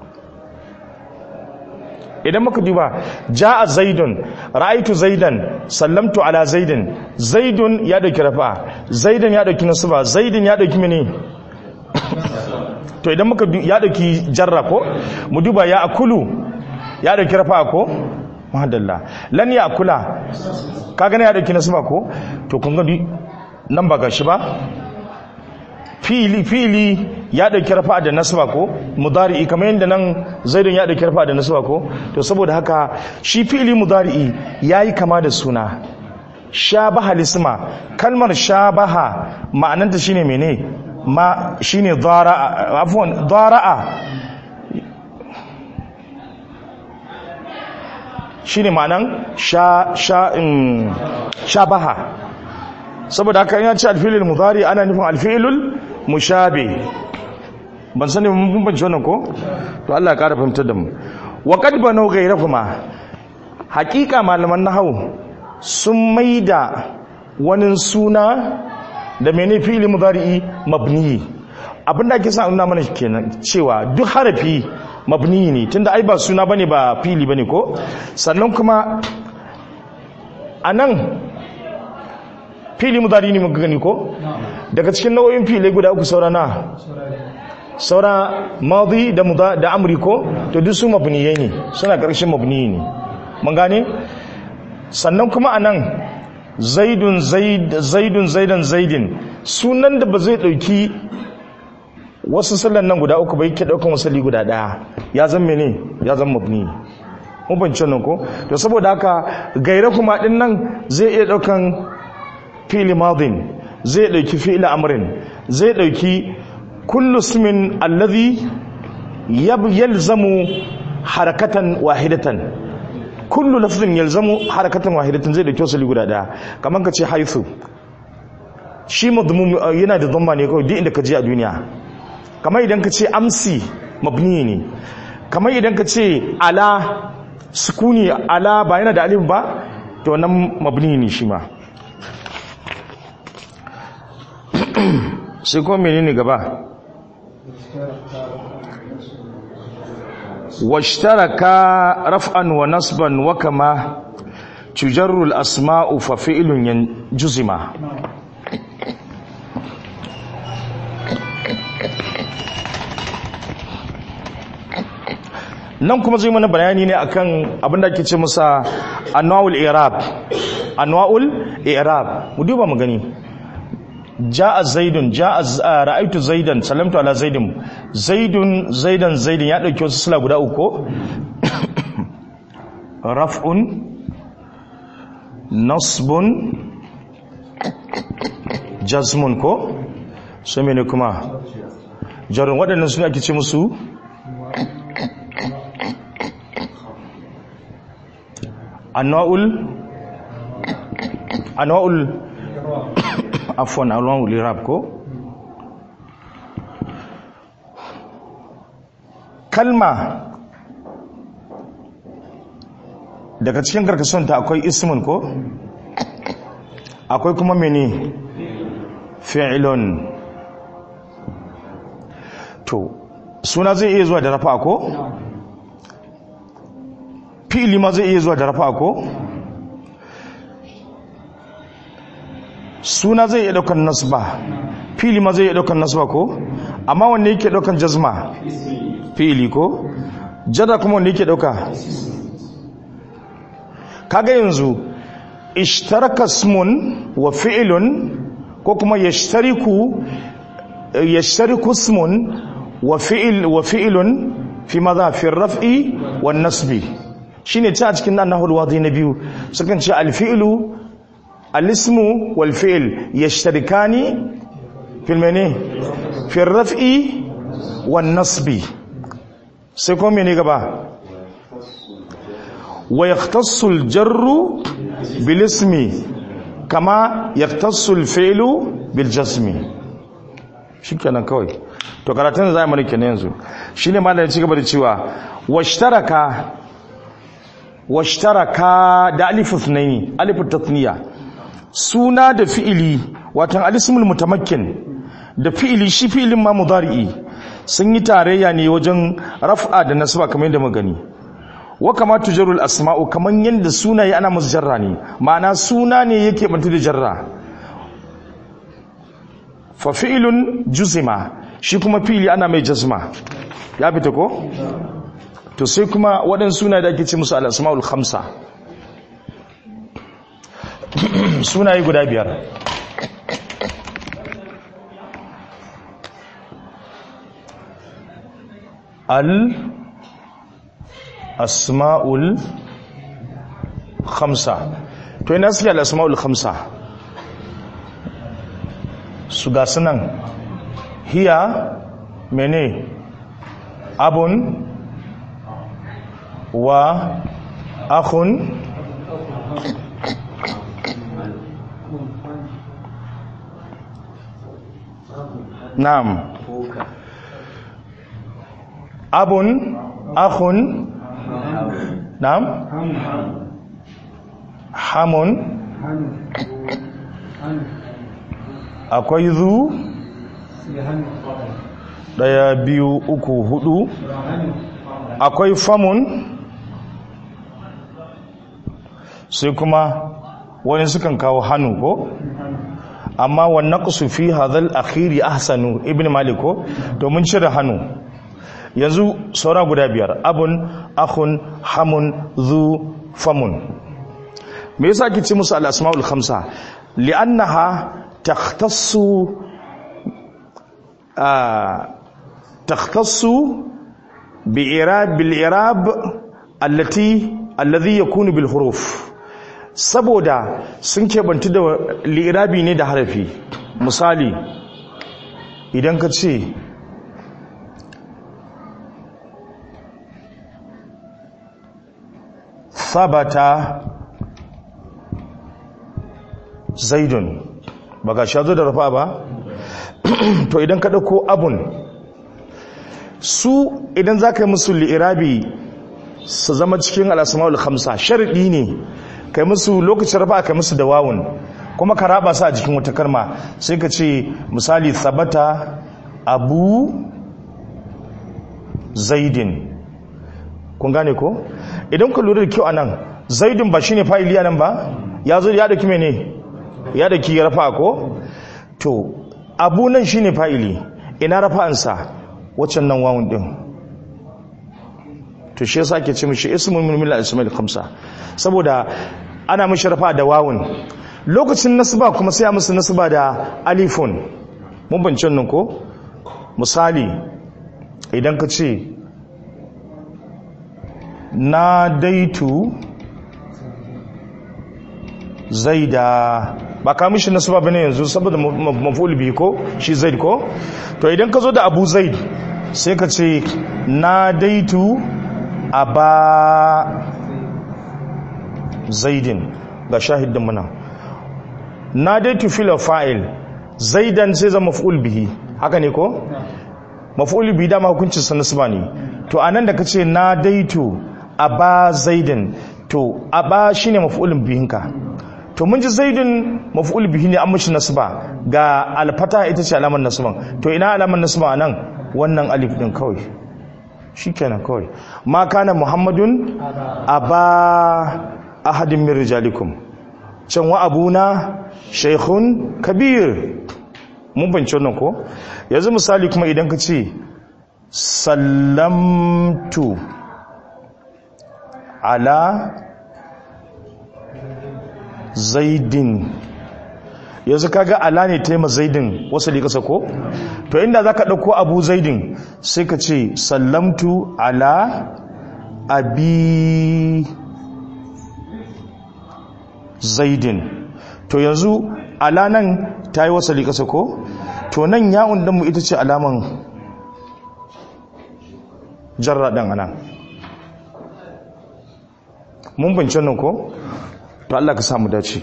idan muka duba jaa zaidun ra'aitu zaidan sallamtu ala zaidin zaidun ya dauki rafa zaidan ya dauki nasba zaidin ya dauki mene to idan muka ya dauki jarra ko mu duba ya akulu ya dauki rafa ko madalla lan ya akula kaga ne ya dauki nasba ko to kun ga nan ba gashi ba fili fili ya dauki rafa da nasba ko mudari'i kamar yadda nan zaidun ya dauki rafa da nasba ko to saboda haka shi fili mudari'i yayi kama da suna shabaha lisma kalmar shabaha ma'ananta shine mene ma shine dhara'a afwan dhara'a shine ma'anan sha sha shabaha saboda haka ya ce alfilul mudari ana nufin alfilul mushabe ban sani mun bambance wannan ko to Allah ya kara fahimtar da mu wa qad banu ghayrahuma haqiqa malaman nahwu sun maida wani suna da mene fi'il mudari mabni abinda ake sa nuna mana kenan cewa duk harafi mabni ne tunda ai ba suna bane ba fili bane ko sannan kuma anan fili mudari ne muka gani ko daga cikin nau'in fili guda uku saura na saura madi da muda da amri ko to duk su mabniyai ne suna karshen mabni ne mun gane sannan kuma anan zaidun zaid zaidun zaidan zaidin sunan da ba zai dauki wasu sallan nan guda uku bai ke daukan wasali guda daya ya zan mene ya zan mabni mun bance nan ko to saboda haka gaira kuma din nan zai iya daukan fi'li madin zai dauki fi'li amrin zai dauki kullu ismin alladhi yalzamu harakatan wahidatan kullu lafzin yalzamu harakatan wahidatan zai dauki wasali guda daya kaman ka ce haythu shi madmum yana da dhamma ne kawai duk inda ka je a duniya kamar idan ka ce amsi mabni ne kamar idan ka ce ala sukuni ala ba yana da alif ba to nan mabni ne shi ma sai kuma menene gaba washtaraka raf'an wa nasban wa kama tujarru al-asma'u fa fi'lun yanjuzima nan kuma zai mana bayani ne akan abin da ake ce masa anwa'ul i'rab anwa'ul i'rab mu duba mu gani ja'a zaidun ja'a ra'aitu zaidan sallamtu ala zaidin zaidun zaidan zaidin ya dauki wasu sula guda uku raf'un nasbun jazmun ko sai mene kuma jarun waɗannan suna ake ce musu anwa'ul anwa'ul afwan anwa'ul irab ko kalma daga cikin karkashin ta akwai ismun ko akwai kuma mene fi'ilun to suna zai iya zuwa da rafa ko fi'ili ma zai iya zuwa da rafa ko suna zai iya daukan nasba fi'ili ma zai iya daukan nasba ko amma wanne yake daukan jazma fi'ili ko jada kuma wanne yake dauka kaga yanzu ishtaraka ismun wa fi'lun ko kuma yashtariku yashtariku ismun wa fi'l wa fi'lun fi madha fi raf'i wan nasbi shine ta cikin nan nahul wadi na biyu sukan ce al-fi'lu al-ismu wal fi'l yashtarikani fil mene fi raf'i wan nasbi sai kuma mene gaba wa yahtassu al-jarru bil ismi kama yahtassu al-fi'lu bil jazmi shikenan kawai to karatun zai mana kenan yanzu shine malamin ci gaba da cewa washtaraka washtaraka da alifu thnaini alifu tathniya suna da fi'ili watan alismul mutamakkin da fi'ili shi fi'ilin ma mudari'i sun yi tarayya ne wajen raf'a da nasba kamar yadda magani wa kama tujarul asma'u kaman yanda sunaye ana musu jarra ne ma'ana suna ne yake bantu da jarra fa fi'ilun juzima shi kuma fi'ili ana mai jazma ya fita ko to sai kuma waɗansu suna da ake ce musu al-asma'ul khamsa sunaye guda biyar al asma'ul khamsa to ina suke al asma'ul khamsa su ga sunan hiya mene abun wa akhun na'am abun akhun na'am hamun akwai zu daya biyu uku hudu akwai famun sai kuma wani sukan kawo hannu ko amma wannan fi hadhal akhiri ahsanu ibn malik ko domin cire hannu yanzu saura guda biyar abun akhun hamun zu famun me yasa ake ce musu al-asmaul khamsa li'annaha takhtassu takhtassu bi'irab bil-i'rab allati alladhi yakunu bil huruf saboda sun kebantu da li'irabi ne da harafi misali idan ka ce sabata zaidun ba ga shazo da rafa ba to idan ka ɗauko abun su idan za ka yi musu li'irabi su zama cikin al'asma'ul khamsa sharadi ne kai musu lokacin rafa kai musu da wawun kuma ka raba su a jikin wata karma sai ka ce misali sabata abu zaidin kun gane ko idan ku lura da kyau anan zaidin ba shine fa'ili anan ba ya zo ya dauki mene ya dauki rafa ko to abu nan shine fa'ili ina rafa'ansa waccan nan wawun din to shi yasa ake ce mishi ismun min min al-asma'il khamsa saboda ana mishi rafa da wawun lokacin nasba kuma sai a musu nasba da alifun mun bancin nan ko misali idan ka ce na daitu zaida ba ka mishi nasba bane yanzu saboda maf'ul bi ko shi zaid ko to idan ka zo da abu zaid sai ka ce na daitu aba zaidin ga shahidin muna na daitu filo fa'il zaidan sai zama maf'ul bihi haka ne ko maf'ul bihi dama hukuncin sa nasba ne to anan da kace na daitu aba zaidin to aba shine maf'ulun bihinka to mun ji zaidin maf'ul bihi ne an mishi nasba ga alfata ita ce alamar nasban to ina alamar nasba anan wannan alif din kawai shikenan kawai ma kana muhammadun aba ahadin min rijalikum can wa abuna shaykhun kabir mun bance wannan ko yanzu misali kuma idan ka ce sallamtu ala zaidin yanzu kaga ala ne taima zaidin wasu likasa ko to inda zaka dauko abu zaidin sai ka ce sallamtu ala abi zaidin to yanzu ala nan ta yi wasali ƙasa ko to nan ya'un ɗinmu ita ce alaman jarra ɗin ana mun bincin nan ko to Allah ka samu dace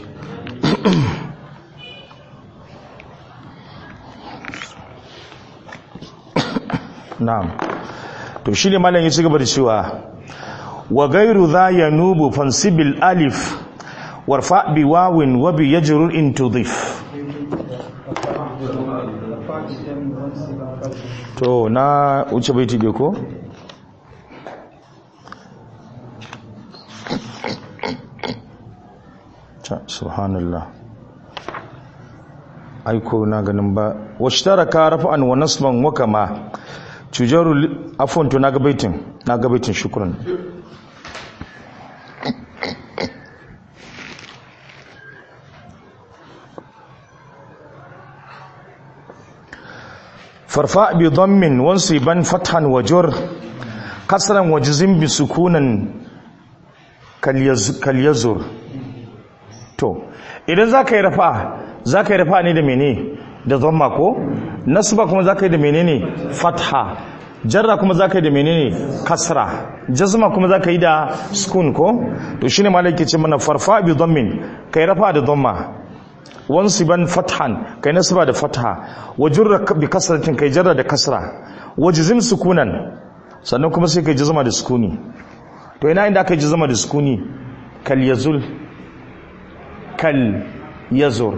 na'am to shi ne malam ya ci gaba da cewa wa gairu za ya nubu fansibil alif warfa bi wawin wa bi yajrur in tudif to na wuce baiti dai ko subhanallah aiko na ganin ba washtaraka rafa'an wa nasban wa kama tujaru afwan to naga baitin naga baitin shukran farfa bi dhammin wansiban fathan wa jur kasran wa jazm bi sukunan kal yazur to idan zaka yi rafa zaka yi rafa ne da mene da dhamma ko nasba kuma zaka yi da menene fatha jarra kuma zaka yi da menene kasra jazma kuma zaka yi da sukun ko to shine malaki ce mana farfa bi dhammin kai rafa da dhamma wansiban fathan kai nasba da fatha wajurra bi kasratin kai jarra da kasra wajzim sukunan sannan kuma sai kai jazma da sukuni to ina inda aka yi jazma da sukuni kal yazul kal yazur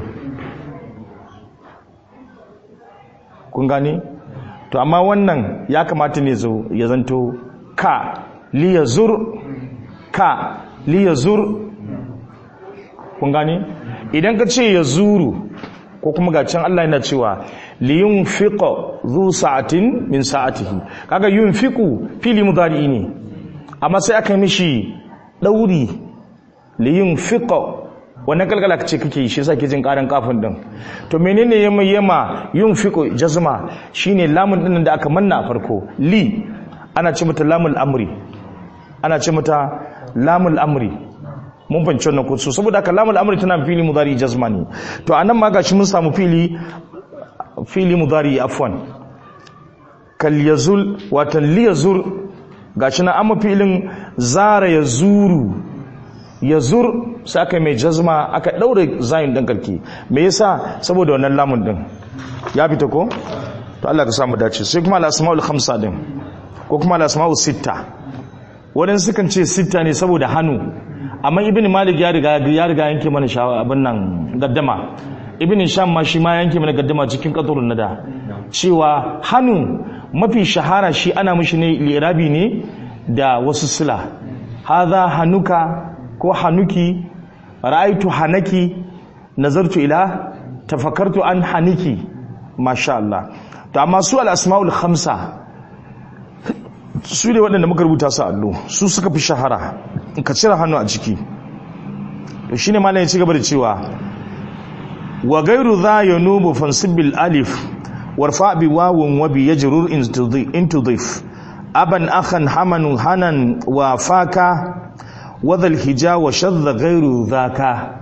kun gane to amma wannan ya kamata ne zo ya zanto ka liyazur ka liyazur kun gane idan ka ce ya zuru ko kuma ga can Allah yana cewa liyun fiƙo zu sa'atin min sa'atihi kaga yun fiƙu fili mudari ne amma sai aka mishi ɗauri liyun fiƙo wannan kalkala ce kake yi shi yasa ke jin karan kafin din to menene yamma yamma yun fiqo jazma shine lamun din da aka manna a farko li ana ce mata lamul amri ana ce mata lamul amri mun fahimci wannan kusu saboda haka lamul amri tana fili mudari jazma ne to anan ma gashi mun samu fili fili mudari afwan kal yazul watan li yazur gashi na amma filin zara yazuru yazur sai aka mai jazma aka daure zayin din karki me yasa saboda wannan lamun din ya fita ko to Allah ka samu dace sai kuma al-asmaul khamsa din ko kuma al-asmaul sitta wadan sukan ce sitta ne saboda hannu amma ibn malik ya riga ya riga yanke mana shawa abin nan gaddama ibn sham ma shi ma yanke mana gaddama cikin qatrun nada cewa hannu mafi shahara shi ana mishi ne lirabi ne da wasu sila hadha hanuka ko hanuki ra'aitu hanaki nazartu ila tafakkartu an haniki masha Allah to amma su al-asmaul khamsa su ne waɗanda muka rubuta su allo su suka fi shahara ka cire hannu a ciki to shine malam ya ci gaba da cewa wa gairu za yanubu fansibil alif warfa bi wawun wa bi yajrur in tudif aban akhan haman hanan wa faka wadha alhija wa shadda gairu zaka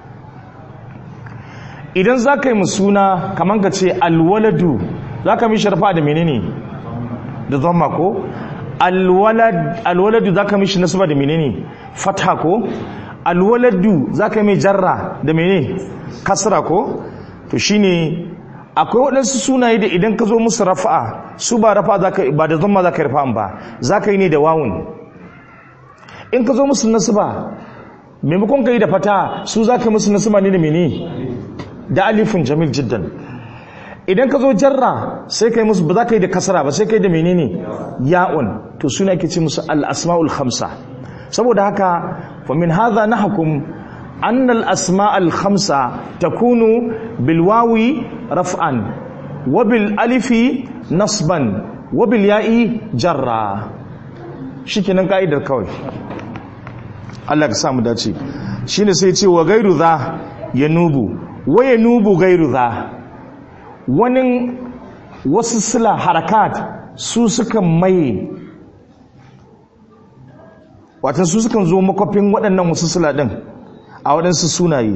idan zaka yi musuna kaman ka ce alwaladu zaka mi sharfa da menene da dhamma ko alwaladu za ka mishi nasaba da menene fatha ko alwaladu za ka mai jarra da menene kasra ko to shine akwai waɗansu sunaye da idan ka zo musu rafa'a su ba rafa ba da zama za ka yi rafa'an ba za ka yi ne da wawun in ka zo musu nasaba maimakon ka yi da fata su za ka yi musu nasaba ne da menene da alifin jamil jiddan idan ka zo jarra sai kai musu ba za ka yi da kasara ba sai kai da menene ya'un to suna ake ce musu al-asma'ul khamsa saboda haka fa min hadha nahkum an al-asma'ul khamsa takunu bil wawi raf'an wa bil alifi nasban wa bil ya'i jarra shikenan ka'idar kawai Allah ka sa mu dace shine sai ce wa gairu za yanubu wa yanubu gairu za wani wasu sila harakat su suka maye watan su sukan zo makwafin waɗannan wasu sula ɗin a waɗansu sunaye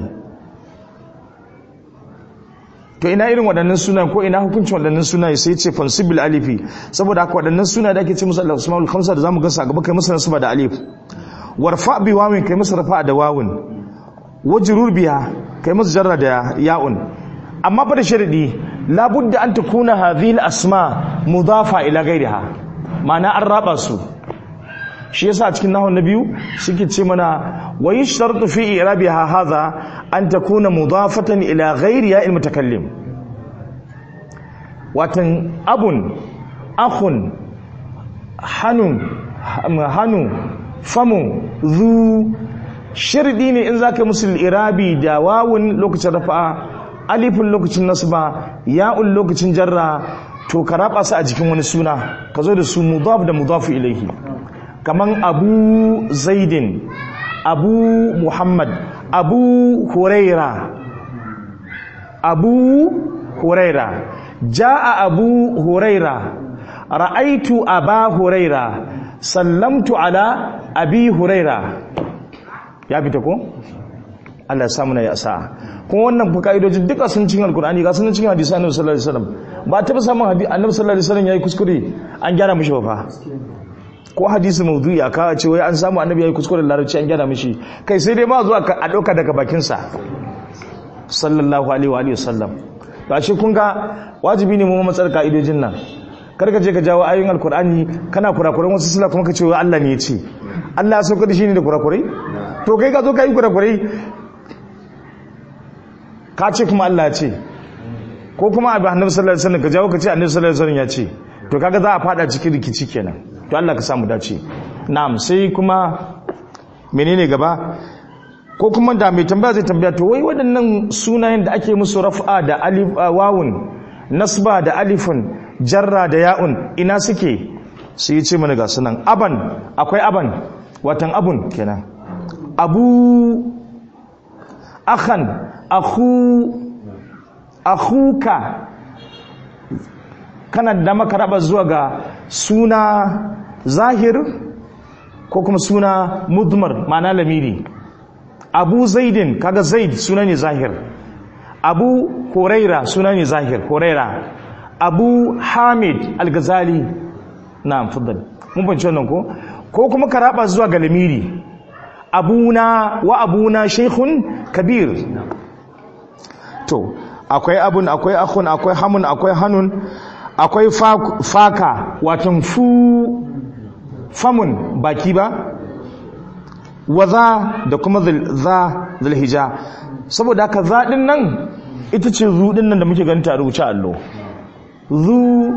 to ina irin waɗannan sunaye ko ina hukuncin waɗannan sunaye sai ce fansibil alifi saboda haka waɗannan sunaye da ake ce musu Allah Usmanul Khamsa da zamu gansa a gaba kai musu nasaba da alif warfa bi wawin kai musu rafa da wawin wajrur biha kai musu jarra da ya'un amma fa da sharadi labudda an takuna hadhihi al-asma mudafa ila ghayriha ma'ana an raba su shi yasa cikin nahwu na biyu suke ce mana wa yashtartu fi i'rabiha hadha an takuna mudafatan ila ghayriha al-mutakallim watan abun akhun hanun hanu famu zu shirdi ne in zaka musul irabi da wawun lokacin rafa'a alifin lokacin nasba ya'un lokacin jarra to ka raba su a jikin wani suna ka zo da su mudaf da mudafu ilaihi kaman abu zaidin abu muhammad abu huraira abu huraira ja'a abu huraira ra'aitu aba huraira sallamtu ala abi huraira ya fita ko Allah ya samu na ya sa kuma wannan fa kaidojin duka sun cin alkur'ani ga sun cin hadisi annabi sallallahu alaihi wasallam ba ta samun hadisi annabi sallallahu alaihi wasallam yayi kuskure an gyara mishi ba fa ko hadisi maudu'i aka ce wai an samu annabi yayi kuskure larabci an gyara mishi kai sai dai ma zuwa a dauka daga bakin sa sallallahu alaihi wa alihi wasallam ba shi kun ga wajibi ne mu matsar kaidojin nan kar ka je ka jawo ayoyin alkur'ani kana kurakuran wasu sila kuma ka ce wai Allah ne ya ce Allah ya sauka da shi ne da kurakurai to kai ka zo ka yi kurakurai ka ce kuma Allah ya ce ko kuma abu annabi sallallahu alaihi wasallam ka jawo ka ce annabi sallallahu alaihi wasallam ya ce to kaga za a fada cikin rikici kenan to Allah ka samu dace na'am sai kuma menene gaba ko kuma da mai tambaya zai tambaya to wai waɗannan sunayen da ake musu raf'a da alif wawun nasba da alifun jarra da ya'un ina suke sai ya ce mana ga sunan aban akwai aban watan abun kenan abu akhan akhu akhuka kana da maka raba zuwa ga suna zahir ko kuma suna mudmar ma'ana lamiri abu zaidin kaga zaid suna ne zahir abu huraira suna ne zahir huraira abu hamid al-ghazali na'am faddal mun bance wannan ko ko kuma ka raba zuwa ga lamiri abuna wa abuna shaykhun kabir to akwai abun akwai akhun akwai hamun akwai hanun akwai faka watan fu famun baki ba waza da kuma za zulhija saboda haka zaɗin nan ita ce zuɗin nan da muke ganta a rubuce allo zu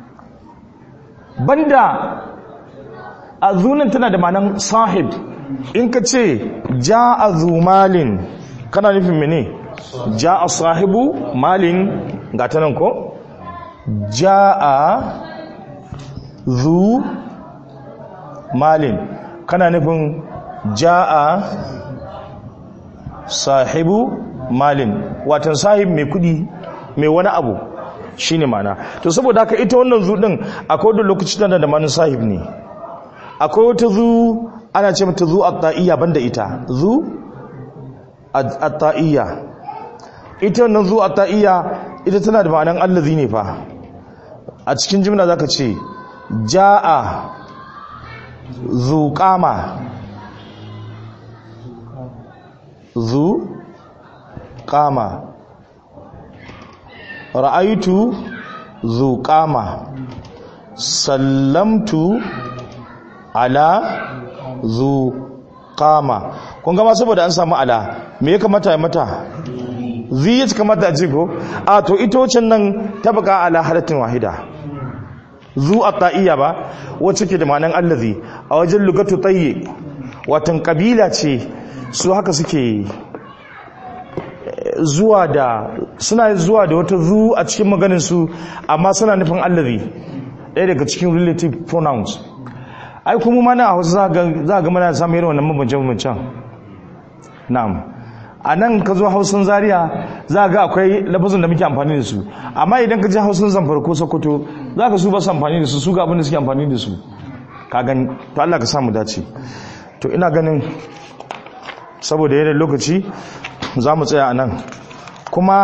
banda a zunan tana da manan sahib in ka ce ja a zumalin kana nufin mene ja a sahibu malin ga ta nan ko ja a zu malin kana nufin ja a sahibu malin watan sahib mai kudi mai wani abu shine mana to saboda haka ita wannan zu din akwai wani lokaci tana da manin sahib ne akwai wata zu ana ce mata zu at-ta'iyya banda ita zu at-ta'iyya ita wannan zu at-ta'iyya ita tana da ma'anan allazi ne fa a cikin jimla zaka ce jaa zu qama zu qama ra'aitu zu qama sallamtu ala zu qama kun gama saboda an samu ala me ya kamata ya mata zi ya kamata a ko a to ita wacce nan ta baka ala halatin wahida zu at-ta'iyya ba wacce ke da ma'anan allazi a wajen lugatu tayyi watan kabila ce su haka suke zuwa da suna zuwa da wata zu a cikin maganin su amma suna nufin allazi ɗaya daga cikin relative pronouns ai kuma mana a wasu za ga mana samun irin wannan mabance-mabancen na'am a nan ka zo hausun zaria za ga akwai lafazin da muke amfani da su amma idan ka ji hausun zamfara ko sokoto za ka su ba su amfani da su su ga abin da suke amfani da su ka gani to Allah ka samu dace to ina ganin saboda yanayin lokaci za mu tsaya a nan kuma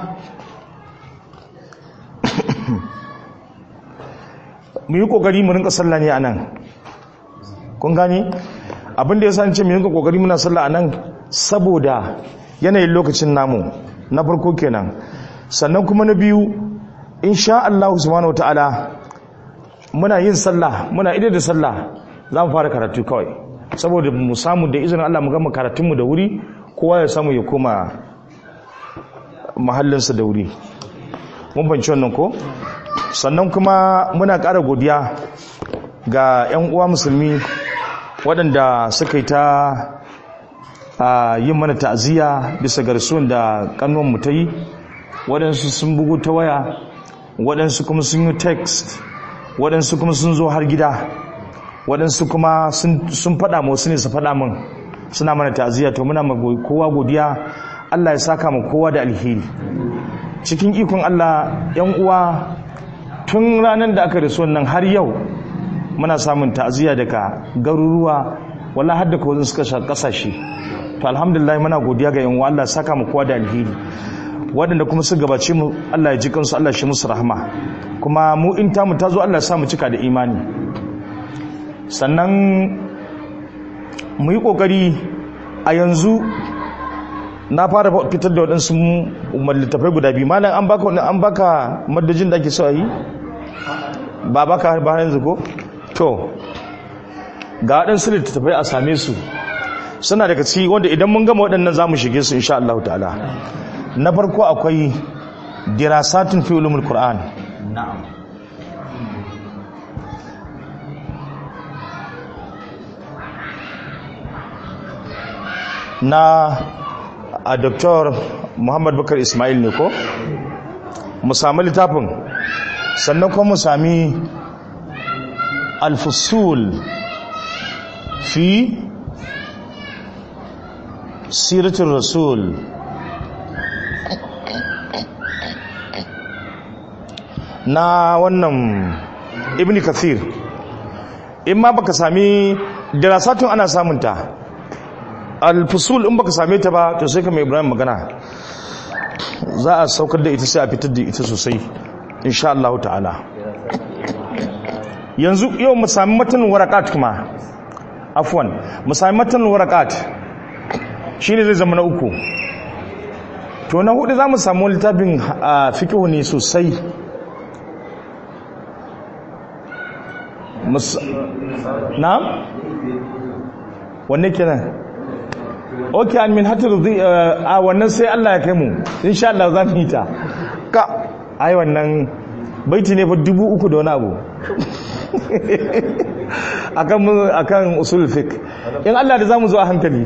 mu yi kokari mu rinka sallah ne a nan kun gani abinda ya sance mu rinka kokari muna sallah a nan saboda yanayin lokacin namu na farko kenan sannan kuma na biyu insha Allah subhanahu wataala muna yin sallah muna idar da sallah za mu fara karatu kawai saboda mu samu da izinin Allah mu gama karatunmu da wuri kowa ya samu ya koma mahallinsa da wuri mun banci wannan ko sannan kuma muna ƙara godiya ga 'yan uwa musulmi waɗanda suka yi ta yin mana ta'aziyya bisa garsuwan da mu ta yi waɗansu sun bugu ta waya waɗansu kuma sun yi text waɗansu kuma sun zo har gida waɗansu kuma sun faɗa wasu ne su faɗa min suna mana ta'aziyya to muna kowa godiya Allah ya saka mu kowa da alheri cikin ikon Allah yan uwa tun ranar da aka rasu wannan har yau muna samun ta'aziyya daga garuruwa wala har da kawai suka sha kasashe to alhamdulillah muna godiya ga yan uwa Allah ya saka mu kowa da alheri waɗanda kuma su gabace mu Allah ya ji kansu Allah shi musu rahama kuma mu in tamu ta zo Allah ya sa mu cika da imani sannan mu yi ƙoƙari a yanzu na fara fitar da waɗansu littafai guda biyu malam an baka an baka madajin da ake so a yi ba baka ba yanzu ko to ga waɗansu littattafai a same su suna daga ciki wanda idan mun gama waɗannan za mu shige su insha Allah ta'ala na farko akwai dirasatun fi ulumul qur'an na'am na a Dr. Muhammad Bakar Ismail ne ko mu sami littafin sannan kuma mu sami alfusul fi siratul rasul na wannan ibn kathir in ma baka sami dirasatun ana samunta alfusul in baka same ta ba to sai ka mai ibrahim magana za a saukar da ita sai a fitar da ita sosai insha Allah ta'ala yanzu yau mu sami matan warakat kuma afwan mu sami matan warakat shine zai zama na uku to na hudu za mu samu littafin fiqh ne sosai na wanne kenan ok an min hatar a wannan sai Allah ya kai mu insha Allah za mu yi ta ka ai wannan baiti ne fa dubu uku da wani abu akan akan usul fiqh in Allah da zamu zo a hankali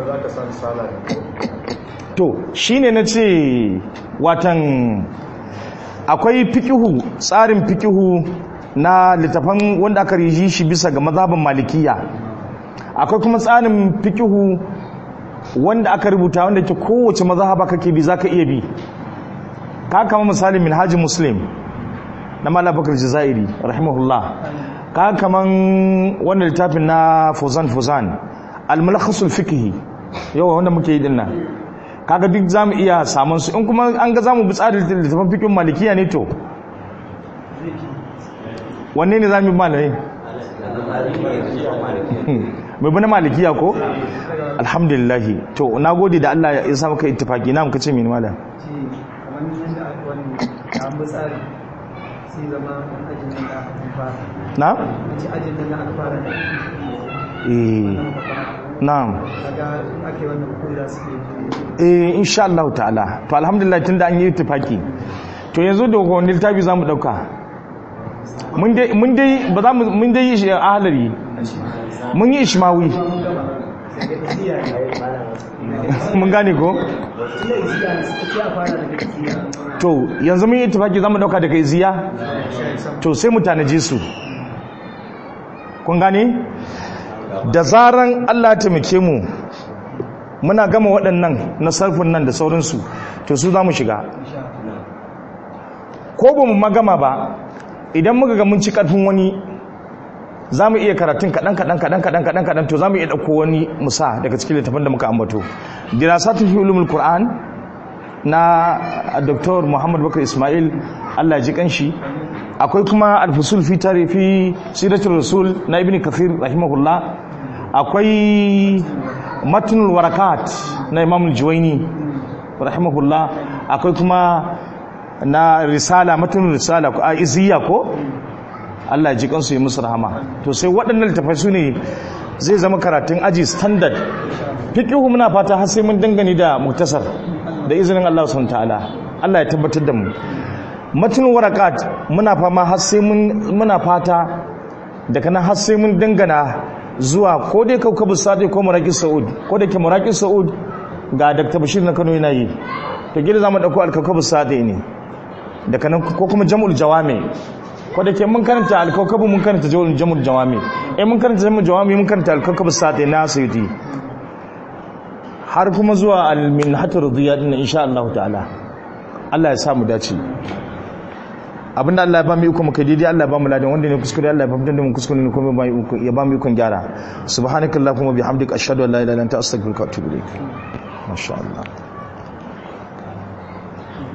to shine nace watan akwai fikihu tsarin fikihu na littafan wanda aka riji shi bisa ga mazhabin malikiya akwai kuma tsarin fikihu wanda aka rubuta wanda ke kowace mazhaba kake bi zaka iya bi ka kama misali minhajin muslim na malam bakar jazairi rahimahullah ka kaman wannan littafin na fuzan fuzan al-mulakhasul fiqhi yawa wanda muke yi din nan kaga duk zamu iya samun su in kuma an ga zamu bi tsarin littafin fiqhin malikiya ne to wanne ne zamu bi malai mai bana malikiya ko alhamdulillah to na gode da Allah ya sa maka ittifaki na muka ce mini malam na? eh na'am eh insha Allah ta'ala to alhamdulillah tunda an yi ittifaki to yanzu da wani littafi zamu dauka mun dai mun dai ba za mu mun dai yi ahlari mun yi ishmawi mun gane ko to yanzu mun yi tafaki za mu dauka daga iziya to sai mu tanaji su kun gane da zaran allah taimake mu muna gama waɗannan na sarfin nan da sauransu to su za mu shiga ko ba mu magama ba idan muka ga mun ci ƙarfin wani za mu iya karatun kaɗan kaɗan kaɗan kaɗan kaɗan kaɗan to za mu iya ɗauko wani musa daga cikin littafin da muka ambato dirasatul fi ulumul qur'an na dr muhammad bakar ismail allah ji kanshi akwai kuma alfusul fi tarifi siratul rasul na ibn kathir rahimahullah akwai matnul warakat na imam juwaini rahimahullah akwai kuma na risala matnul risala ko a iziya ko Allah ji kansu yi musu rahama to sai waɗannan littafai su ne zai zama karatun aji standard fiqhu muna fata har sai mun dangane da muktasar da izinin Allah subhanahu ta'ala Allah ya tabbatar da mu matun warakat muna fama har sai mun muna fata daga nan har sai mun dangana zuwa ko dai kaukabu sadi ko muraqis saud ko da ke muraqis saud ga Dr. Bashir na Kano yana yi to gida zamu dauko al-kaukabu sadi ne daga nan ko kuma jam'ul jawami ko da ke mun karanta al-kaukabu mun karanta jam'ul jawami eh mun karanta jam'ul jawami mun karanta al-kaukabu sadi na sayyidi har kuma zuwa al-minhatur riyad din insha Allah ta'ala Allah ya sa mu dace abinda Allah ya ba mu iko muka daidai Allah ya ba mu ladan wanda ne kuskure Allah ya ba mu da mu kuskure ne kuma ya ba mu iko gyara subhanakallahumma bihamdika ashhadu an la ilaha illa anta astaghfiruka wa atubu ilaik masha Allah